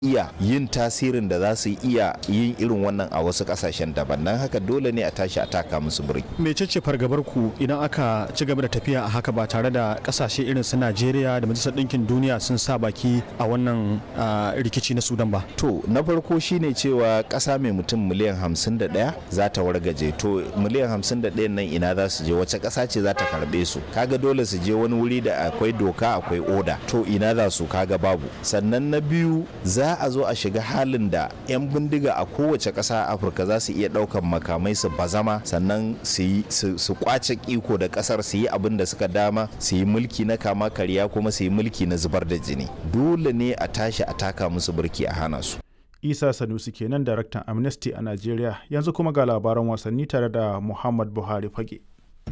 iya yin tasirin da za su iya yin irin wannan a wasu kasashen daban nan haka dole ne a tashi a taka musu birki mecece fargabar ku idan aka ci gaba da tafiya a haka ba tare da kasashe irin su Najeriya da Majalisar Ɗinkin Duniya sun sa baki a wannan ah, rikici na Sudan ba to na farko shine cewa ƙasa mai mutum miliyan 51 za ta wargaje to miliyan 51 nan ina za su je wace ƙasa ce za ta karɓe su kaga dole su je wani wuri da akwai doka akwai oda to ina za su kaga babu sannan na biyu za a zo a shiga halin da 'yan bindiga a kowace ƙasa a afirka za su iya ɗaukan makamai su bazama sannan su yi su su kwace iko da ƙasar su yi abin da suka dama su yi mulki na kama karya kuma su yi mulki na zubar da jini dole ne a tashi a taka musu birki a hana su isa sanusi kenan daraktan amnesty a najeriya yanzu kuma ga labaran wasanni tare da muhammad buhari fage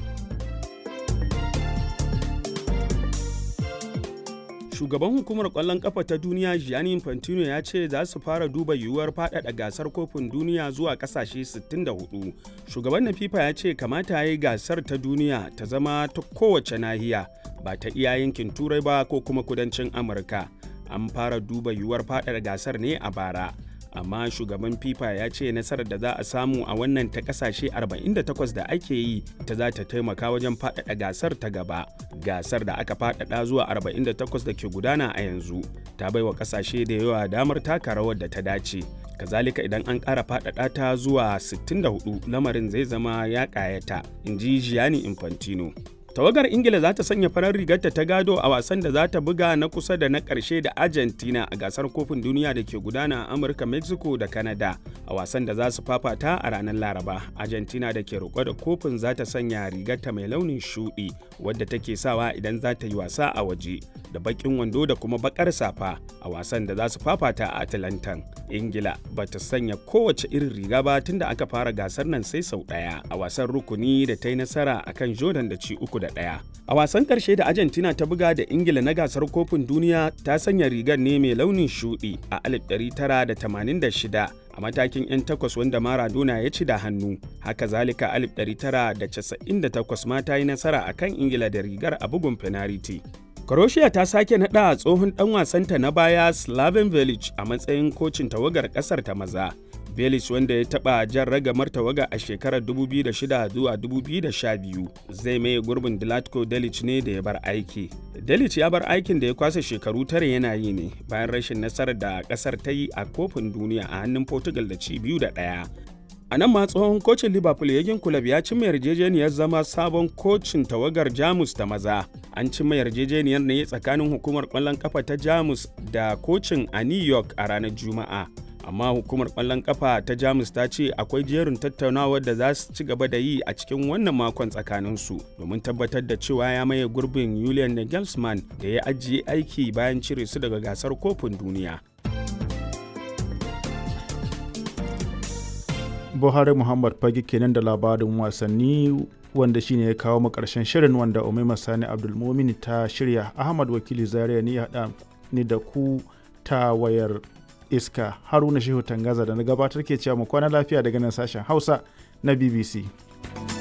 Shugaban hukumar ƙwallon ƙafa ta duniya Gianni Infantino ya ce za su fara duba yiwuwar faɗaɗa gasar kofin duniya zuwa ƙasashe 64. Shugaban na FIFA ya ce kamata ya yi gasar ta duniya ta zama ta kowace nahiya ba ta iya yankin Turai ba ko kuma kudancin Amurka. An fara duba yiwuwar faɗaɗa gasar ne a bara. amma shugaban fifa ya ce nasarar da za a samu a wannan ta kasashe 48 da ake yi ta za ta taimaka wajen faɗaɗa gasar ta gaba gasar da aka faɗaɗa zuwa 48 da ke gudana a yanzu ta bai wa kasashe da yawa damar taka rawar da ta dace kazalika idan an ƙara faɗaɗa ta zuwa 64 lamarin zai zama ya ƙayata in ji gianni infantino tawagar ingila za ta sanya farar rigarta ta gado a wasan da za ta buga na kusa da na ƙarshe da argentina a gasar kofin duniya da ke gudana a amurka mexico da canada a wasan da za su fafata a ranar laraba argentina da ke roƙo da kofin za ta sanya rigarta mai launin shuɗi wadda take sawa idan za ta yi wasa a waje da baƙin wando da kuma baƙar safa a wasan da za su fafata a atlantan ingila ba ta sanya kowace irin riga ba tun da aka fara gasar nan sai sau ɗaya a wasan rukuni da ta yi nasara akan jordan da ci uku da ɗaya. A wasan ƙarshe da Argentina ta buga da Ingila na gasar kofin duniya ta sanya rigar ne mai launin shuɗi a 1986 a matakin 'yan takwas wanda Maradona ya ci da hannu. Haka zalika 1998 ma ta yi nasara a kan Ingila da rigar a bugun fenariti. Croatia ta sake naɗa tsohon ɗan wasanta na baya Slaven Village a matsayin kocin tawagar ƙasar ta maza. Belic wanda ya taɓa jan ragamar tawaga a shekarar 2006 zuwa 2012 zai maye gurbin Dilatko Delic ne da ya bar aiki. Delic ya bar aikin da ya kwasa shekaru tare yana yi ne bayan rashin nasarar da ƙasar ta yi a kofin duniya a hannun Portugal da ci biyu da ɗaya. A nan ma tsohon kocin Liverpool Yagin Kulab ya cimma yarjejeniyar zama sabon kocin tawagar Jamus ta maza. An cimma yarjejeniyar ne tsakanin hukumar ƙwallon ƙafa ta Jamus da kocin a New York a ranar Juma'a. amma hukumar ƙwallon ƙafa ta jamus ta ce akwai jerin tattaunawar da za su ci gaba da yi a cikin wannan makon tsakaninsu domin tabbatar da cewa ya maye gurbin julian nagelsmann da ya ajiye aiki bayan cire su daga gasar kofin duniya buhari muhammad fage kenan da labarin wasanni wanda shine ya kawo mu karshen shirin wanda umaima sani abdulmumin ta shirya ahmad wakili zaria ne ya haɗa ni da ku ta wayar iska haruna shehu tangaza da na gabatar ke cewa mu kwana lafiya daga nan sashen hausa na bbc